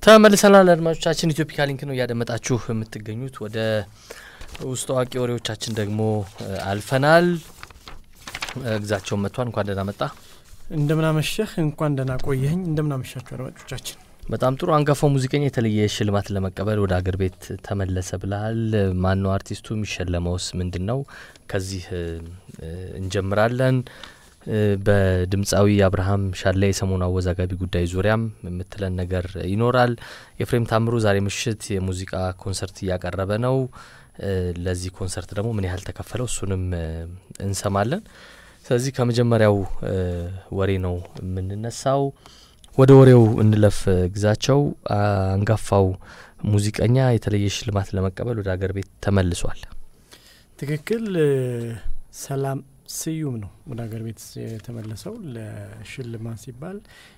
ተመልሰናል አድማጮቻችን። ኢትዮፒካ ሊንክ ነው እያደመጣችሁ የምትገኙት። ወደ ውስጥ አዋቂ ወሬዎቻችን ደግሞ አልፈናል። ግዛቸውን መጥቷል። እንኳን ደህና መጣ። እንደምናመሸህ እንኳን ደህና ቆየኝ። እንደምናመሻችሁ አድማጮቻችን። በጣም ጥሩ። አንጋፋው ሙዚቀኛ የተለየ ሽልማት ለመቀበል ወደ አገር ቤት ተመለሰ ብለሃል። ማን ነው አርቲስቱ? የሚሸለመውስ ምንድን ነው? ከዚህ እንጀምራለን። በድምፃዊ አብርሃም ሻላ የሰሞኑ አወዛጋቢ ጉዳይ ዙሪያም የምትለን ነገር ይኖራል። ኤፍሬም ታምሩ ዛሬ ምሽት የሙዚቃ ኮንሰርት እያቀረበ ነው። ለዚህ ኮንሰርት ደግሞ ምን ያህል ተከፈለው እሱንም እንሰማለን። ስለዚህ ከመጀመሪያው ወሬ ነው የምንነሳው። ወደ ወሬው እንለፍ። ግዛቸው አንጋፋው ሙዚቀኛ የተለየ ሽልማት ለመቀበል ወደ አገር ቤት ተመልሷል። ትክክል። ሰላም ስዩም ነው ወደ ሀገር ቤት የተመለሰው ለሽልማት ሲባል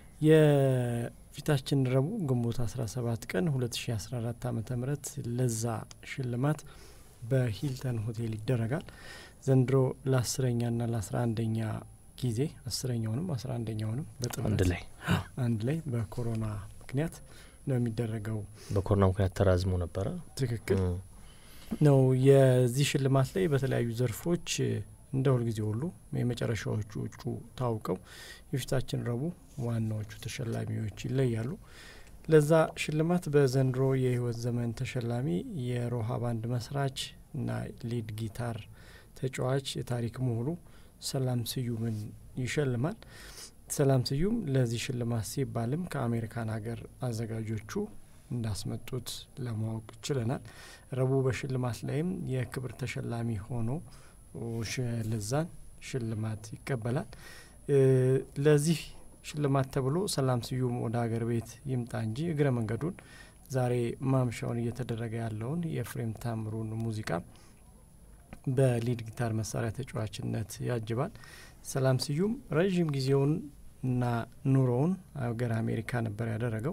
የፊታችን ረቡዕ ግንቦት 17 ቀን 2014 ዓ ም ለዛ ሽልማት በሂልተን ሆቴል ይደረጋል። ዘንድሮ ለአስረኛና ለአስራ አንደኛ ጊዜ አስረኛውንም አስራ አንደኛውንም አንድ ላይ አንድ ላይ በኮሮና ምክንያት ነው የሚደረገው። በኮሮና ምክንያት ተራዝሞ ነበረ። ትክክል ነው። የዚህ ሽልማት ላይ በተለያዩ ዘርፎች እንደ ሁልጊዜ ሁሉ የመጨረሻዎቹ እጩ ታውቀው የፊታችን ረቡዕ ዋናዎቹ ተሸላሚዎች ይለያሉ። ለዛ ሽልማት በዘንድሮ የህይወት ዘመን ተሸላሚ የሮሃ ባንድ መስራች እና ሊድ ጊታር ተጫዋች የታሪክ ምሁሩ ሰላም ስዩምን ይሸልማል። ሰላም ስዩም ለዚህ ሽልማት ሲባልም ከአሜሪካን ሀገር አዘጋጆቹ እንዳስመጡት ለማወቅ ችለናል። ረቡዕ በሽልማት ላይም የክብር ተሸላሚ ሆኖ ለዛን ሽልማት ይቀበላል። ለዚህ ሽልማት ተብሎ ሰላም ስዩም ወደ ሀገር ቤት ይምጣ እንጂ እግረ መንገዱን ዛሬ ማምሻውን እየተደረገ ያለውን የኤፍሬም ታምሩን ሙዚቃ በሊድ ጊታር መሳሪያ ተጫዋችነት ያጅባል። ሰላም ስዩም ረዥም ጊዜውን እና ኑሮውን ሀገር አሜሪካ ነበር ያደረገው።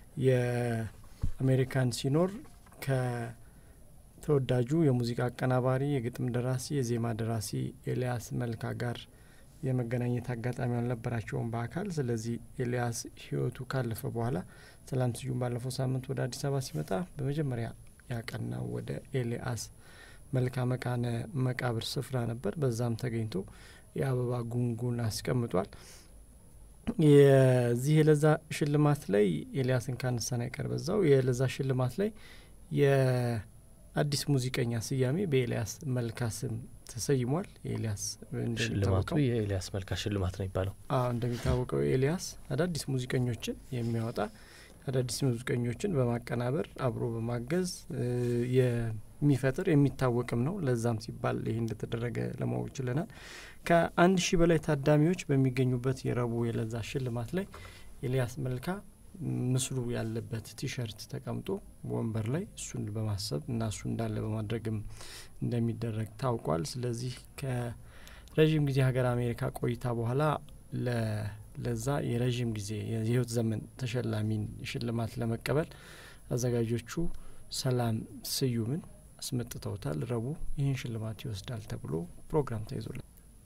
የአሜሪካን ሲኖር ከተወዳጁ የሙዚቃ አቀናባሪ፣ የግጥም ደራሲ፣ የዜማ ደራሲ ኤልያስ መልካ ጋር የመገናኘት አጋጣሚ አልነበራቸውም በአካል። ስለዚህ ኤልያስ ሕይወቱ ካለፈ በኋላ ሰላም ስዩም ባለፈው ሳምንት ወደ አዲስ አበባ ሲመጣ በመጀመሪያ ያቀናው ወደ ኤልያስ መልካ መቃነ መቃብር ስፍራ ነበር። በዛም ተገኝቶ የአበባ ጉንጉን አስቀምጧል። የዚህ የለዛ ሽልማት ላይ ኤልያስን ካነሳን አይቀር በዛው የለዛ ሽልማት ላይ የአዲስ ሙዚቀኛ ስያሜ በኤልያስ መልካ ስም ተሰይሟል። ኤልያስ ሽልማቱ የኤልያስ መልካ ሽልማት ነው የሚባለው። አዎ እንደሚታወቀው ኤልያስ አዳዲስ ሙዚቀኞችን የሚያወጣ አዳዲስ ሙዚቀኞችን በማቀናበር አብሮ በማገዝ የሚፈጥር የሚታወቅም ነው። ለዛም ሲባል ይህ እንደተደረገ ለማወቅ ችለናል። ከአንድ ሺህ በላይ ታዳሚዎች በሚገኙበት የረቡዕ የለዛ ሽልማት ላይ ኤልያስ መልካ ምስሉ ያለበት ቲሸርት ተቀምጦ ወንበር ላይ እሱን በማሰብ እና እሱ እንዳለ በማድረግም እንደሚደረግ ታውቋል። ስለዚህ ከረዥም ጊዜ ሀገር አሜሪካ ቆይታ በኋላ ለዛ የረዥም ጊዜ የህይወት ዘመን ተሸላሚን ሽልማት ለመቀበል አዘጋጆቹ ሰላም ስዩምን አስመጥተውታል። ረቡዕ ይህን ሽልማት ይወስዳል ተብሎ ፕሮግራም ተይዞላል።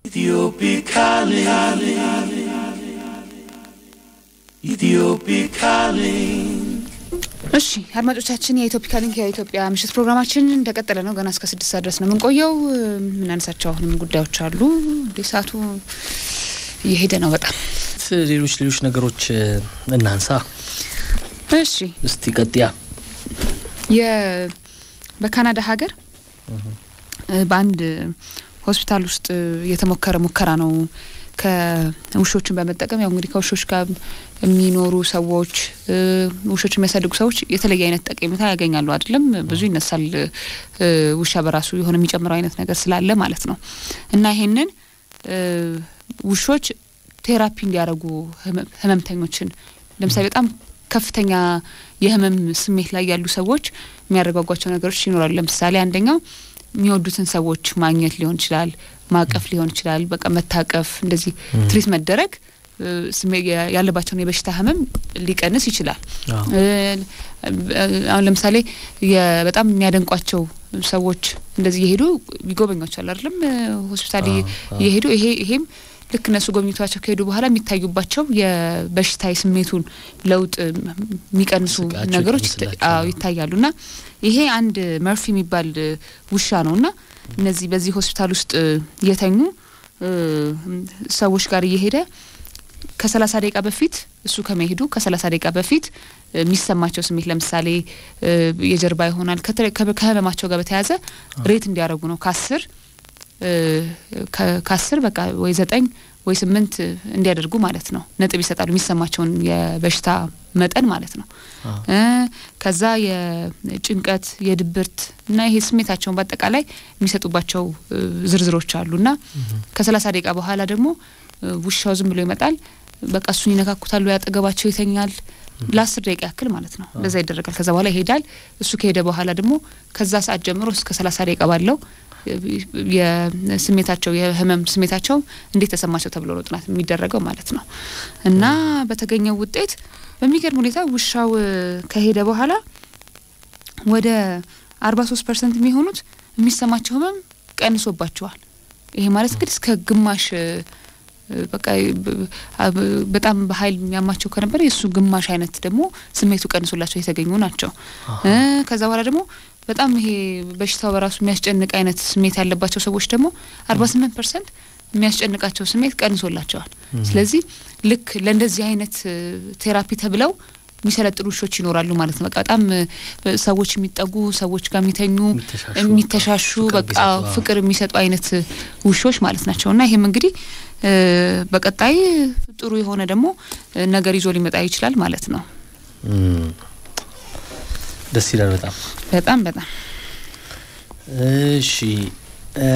እሺ አድማጮቻችን የኢትዮፒካ ሊንክ የኢትዮጵያ ምሽት ፕሮግራማችን እንደቀጠለ ነው። ገና እስከ ስድስት ሰዓት ድረስ ነው የምንቆየው። የምናነሳቸው አሁንም ጉዳዮች አሉ። እንደ ሰዓቱ እየሄደ ነው በጣም ሌሎች ሌሎች ነገሮች እናንሳ። እሺ እስቲ ቀጥያ በካናዳ ሀገር በአንድ ሆስፒታል ውስጥ የተሞከረ ሙከራ ነው። ከውሾችን በመጠቀም ያው እንግዲህ ከውሾች ጋር የሚኖሩ ሰዎች ውሾች የሚያሳድጉ ሰዎች የተለየ አይነት ጠቀሜታ ያገኛሉ። አይደለም ብዙ ይነሳል። ውሻ በራሱ የሆነ የሚጨምረው አይነት ነገር ስላለ ማለት ነው እና ይሄንን ውሾች ቴራፒ እንዲያደርጉ ህመምተኞችን ለምሳሌ በጣም ከፍተኛ የህመም ስሜት ላይ ያሉ ሰዎች የሚያረጓጓቸው ነገሮች ይኖራሉ። ለምሳሌ አንደኛው የሚወዱትን ሰዎች ማግኘት ሊሆን ይችላል፣ ማቀፍ ሊሆን ይችላል። በቃ መታቀፍ፣ እንደዚህ ትሪት መደረግ ያለባቸውን የበሽታ ህመም ሊቀንስ ይችላል። አሁን ለምሳሌ በጣም የሚያደንቋቸው ሰዎች እንደዚህ እየሄዱ ይጎበኟቸዋል አይደለም ሆስፒታል እየሄዱ ይሄ ይሄም ልክ እነሱ ጎብኝቷቸው ከሄዱ በኋላ የሚታዩባቸው የበሽታ የስሜቱን ለውጥ የሚቀንሱ ስቃቸው ነገሮች ይቀንስላቸዋል። አዎ ይታያሉ። እና ይሄ አንድ መርፊ የሚባል ውሻ ነው እና እነዚህ በዚህ ሆስፒታል ውስጥ የተኙ እ፣ ሰዎች ጋር እየሄደ ከሰላሳ ደቂቃ በፊት እሱ ከመሄዱ ከሰላሳ ደቂቃ በፊት እ፣ የሚሰማቸው ስሜት ለምሳሌ እ፣ የጀርባ ይሆናል ከተለ- ከ- ከህመማቸው ጋር በተያያዘ ሬት እንዲያደርጉ ነው ከአስር እ፣ ከ- ከአስር በቃ ወይ ዘጠኝ ወይ ስምንት እንዲያደርጉ ማለት ነው ነጥብ ይሰጣሉ የሚሰማቸውን የበሽታ መጠን ማለት ነው አዎ። እ፣ ከዛ የጭንቀት የድብርት እና ይሄ ስሜታቸውን በአጠቃላይ የሚሰጡባቸው እ፣ ዝርዝሮች አሉ እና ከሰላሳ ደቂቃ በኋላ ደግሞ እ፣ ውሻው ዝም ብሎ ይመጣል በቃ እሱን ይነካኩታሉ ያጠገባቸው ይተኛል ለአስር ደቂቃ ያክል ማለት ነው እንደዛ ይደረጋል ከዛ በኋላ ይሄዳል እሱ ከሄደ በኋላ ደግሞ ከዛ ሰዓት ጀምሮ እስከ ሰላሳ ደቂቃ ባለው እ፣ የስሜታቸው የህመም ስሜታቸው እንዴት ተሰማቸው ተብሎ ነው ጥናት የሚደረገው ማለት ነው እና በተገኘው ውጤት በሚገርም ሁኔታ ውሻው እ፣ ከሄደ በኋላ ወደ አርባ ሶስት ፐርሰንት የሚሆኑት የሚሰማቸው ህመም ቀንሶባቸዋል። ይሄ ማለት እንግዲህ እስከ ግማሽ እ፣ እ፣ በቃ ብ- አ- ብ- በጣም በኃይል የሚያማቸው ከነበረ የእሱ ግማሽ አይነት ደግሞ ስሜቱ ቀንሶላቸው የተገኙ ናቸው። እ፣ ከዛ በኋላ ደግሞ በጣም ይሄ በሽታው በራሱ የሚያስጨንቅ አይነት ስሜት ያለባቸው ሰዎች ደግሞ አርባ ስምንት ፐርሰንት የሚያስጨንቃቸው ስሜት ቀንሶላቸዋል። ስለዚህ ልክ ለእንደዚህ አይነት እ፣ ቴራፒ ተብለው የሚሰለጥኑ ውሾች ይኖራሉ ማለት ነው። በቃ በጣም እ፣ ሰዎች የሚጠጉ ሰዎች ጋር የሚተኙ የሚተሻሹ የሚተሻሹ ፍቅር በቃ የሚሰጡ፣ አዎ። ፍቅር የሚሰጡ አይነት እ፣ ውሾች ማለት ናቸው እና ይሄም እንግዲህ እ፣ በቀጣይ ጥሩ የሆነ ደግሞ እ፣ ነገር ይዞ ሊመጣ ይችላል ማለት ነው። እም፣ ደስ ይላል በጣም በጣም በጣም እሺ እ፣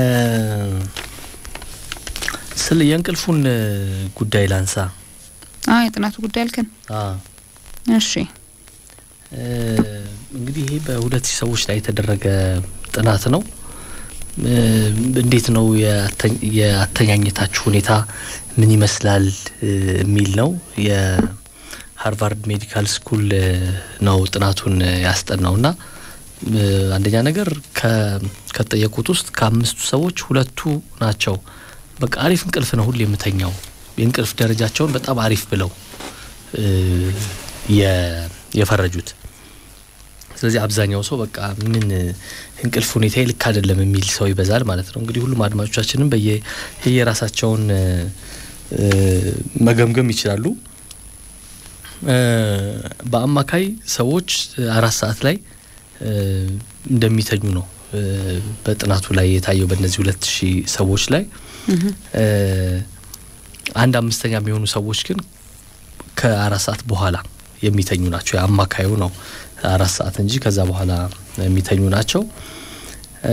ስለ የእንቅልፉን እ፣ ጉዳይ ላንሳ አ የጥናቱ ጉዳይ አልከን። አ እሺ እ፣ እንግዲህ ይሄ በሁለት ሺህ ሰዎች ላይ የተደረገ ጥናት ነው። እ፣ እንዴት ነው የአተ- የአተኛኘታችሁ ሁኔታ ምን ይመስላል እ፣ የሚል ነው። የሃርቫርድ ሜዲካል ስኩል እ፣ ነው ጥናቱን እ፣ ያስጠናው እና እ፣ አንደኛ ነገር ከ- ከተጠየቁት ውስጥ ከአምስቱ ሰዎች ሁለቱ ናቸው በቃ አሪፍ እንቅልፍ ነው ሁሌ የምተኛው የእንቅልፍ ደረጃቸውን በጣም አሪፍ ብለው እ፣ የ- የፈረጁት ስለዚህ አብዛኛው ሰው በቃ ምን እንቅልፍ ሁኔታ ልክ አይደለም የሚል ሰው ይበዛል ማለት ነው። እንግዲህ ሁሉም አድማጮቻችንም በየ የየራሳቸውን እ፣ እ፣ መገምገም ይችላሉ። እ፣ በአማካይ ሰዎች አራት ሰዓት ላይ እ፣ እንደሚተኙ ነው እ፣ በጥናቱ ላይ የታየው በእነዚህ ሁለት ሺህ ሰዎች ላይ እህ እ፣ አንድ አምስተኛ የሚሆኑ ሰዎች ግን ከአራት ሰዓት በኋላ የሚተኙ ናቸው። የአማካዩ ነው አራት ሰዓት እንጂ ከዛ በኋላ የሚተኙ ናቸው። እ፣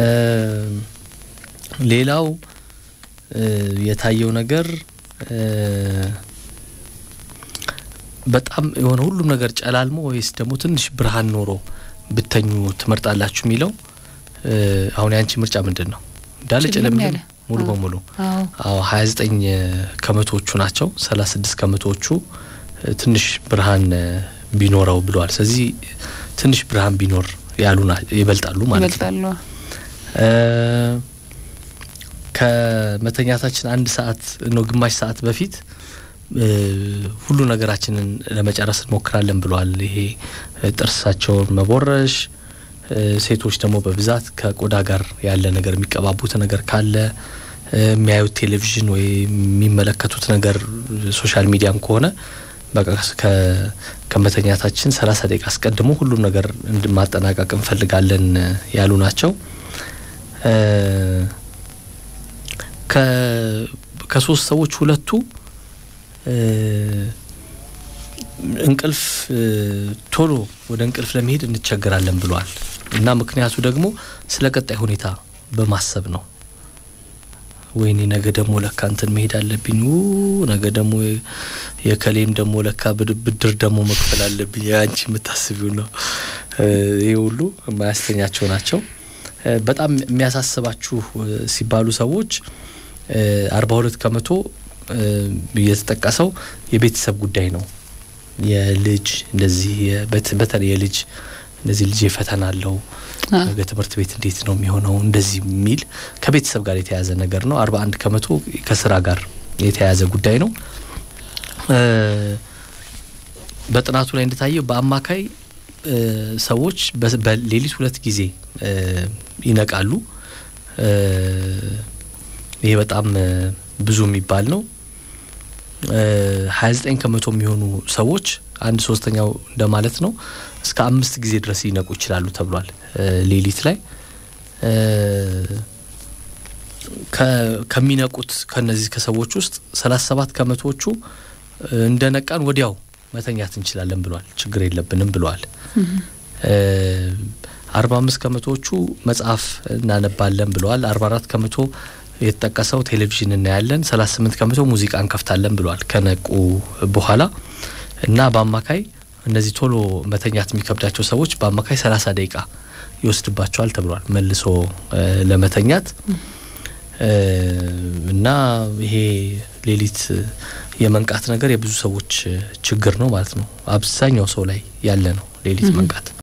ሌላው እ፣ የታየው ነገር እ፣ በጣም የሆነ ሁሉም ነገር ጨላልሞ ወይስ ደግሞ ትንሽ ብርሃን ኖሮ ብተኙ ትመርጣላችሁ የሚለው እ፣ አሁን የአንቺ ምርጫ ምንድን ነው? እንዳለ ጨለም ጨለም ያለ። ሙሉ አዎ። በሙሉ አዎ አዎ ሀያ ዘጠኝ ከመቶዎቹ ናቸው። ሰላሳ ስድስት ከመቶዎቹ እ፣ ትንሽ ብርሃን እ፣ ቢኖረው ብለዋል። ስለዚህ ትንሽ ብርሃን ቢኖር ያሉ ና- ይበልጣሉ ማለት ነው። ይበልጣሉ። እ፣ ከመተኛታችን አንድ ሰዓት ነው ግማሽ ሰዓት በፊት እ፣ ሁሉ ነገራችንን ለመጨረስ እንሞክራለን ብለዋል። ይሄ እ፣ ጥርሳቸውን መቦረሽ እ፣ ሴቶች ደግሞ በብዛት ከቆዳ ጋር ያለ ነገር የሚቀባቡት ነገር ካለ እ፣ የሚያዩት ቴሌቪዥን ወይ የሚመለከቱት ነገር ሶሻል ሚዲያም ከሆነ በቃ ከ- ከመተኛታችን ሰላሳ ደቂቃ አስቀድሞ ሁሉም ነገር እንድ- ማጠናቀቅ እንፈልጋለን እ፣ ያሉ ናቸው። እ፣ ከ- ከሶስት ሰዎች ሁለቱ እ፣ እንቅልፍ እ፣ ቶሎ ወደ እንቅልፍ ለመሄድ እንቸገራለን ብሏል እና ምክንያቱ ደግሞ ስለ ቀጣይ ሁኔታ በማሰብ ነው። ወይኔ ነገ ደግሞ ለካ እንትን መሄድ አለብኝ፣ ው ነገ ደግሞ የ- የከሌም ደግሞ ለካ ብድ- ብድር ደግሞ መክፈል አለብኝ። አንቺ የምታስቢው ነው። እ፣ ይህ ሁሉ የማያስተኛቸው ናቸው። እ፣ በጣም የሚያሳስባችሁ እ፣ ሲባሉ ሰዎች አርባ ሁለት ከመቶ እ፣ የተጠቀሰው የቤተሰብ ጉዳይ ነው። የልጅ እንደዚህ የ- በት- በተለይ የልጅ እንደዚህ ልጅ ፈተና አለው አ፣ ነገ ትምህርት ቤት እንዴት ነው የሚሆነው እንደዚህ የሚል ከቤተሰብ ጋር የተያያዘ ነገር ነው። አርባ አንድ ከመቶ ከስራ ጋር የተያያዘ ጉዳይ ነው። በጥናቱ ላይ እንደታየው በአማካይ ሰዎች በሌሊት ሁለት ጊዜ ይነቃሉ። ይሄ በጣም ብዙ የሚባል ነው። ሀያ ዘጠኝ ከመቶ የሚሆኑ ሰዎች አንድ ሶስተኛው እንደማለት ነው እስከ አምስት ጊዜ ድረስ ሊነቁ ይችላሉ ተብሏል። ሌሊት ላይ ከሚነቁት ከነዚህ ከሰዎች ውስጥ ሰላሳ ሰባት ከመቶዎቹ እንደነቃን ወዲያው መተኛት እንችላለን ብሏል። ችግር የለብንም ብለዋል። አርባ አምስት ከመቶዎቹ መጽሐፍ እናነባለን ብለዋል። አርባ አራት ከመቶ የተጠቀሰው ቴሌቪዥን እናያለን። ሰላሳ ስምንት ከመቶ ሙዚቃ እንከፍታለን ብለዋል ከነቁ በኋላ እና በአማካይ እነዚህ ቶሎ መተኛት የሚከብዳቸው ሰዎች በአማካይ ሰላሳ ደቂቃ ይወስድባቸዋል ተብሏል መልሶ ለመተኛት እና ይሄ ሌሊት የመንቃት ነገር የብዙ ሰዎች ችግር ነው ማለት ነው። አብዛኛው ሰው ላይ ያለ ነው ሌሊት መንቃት።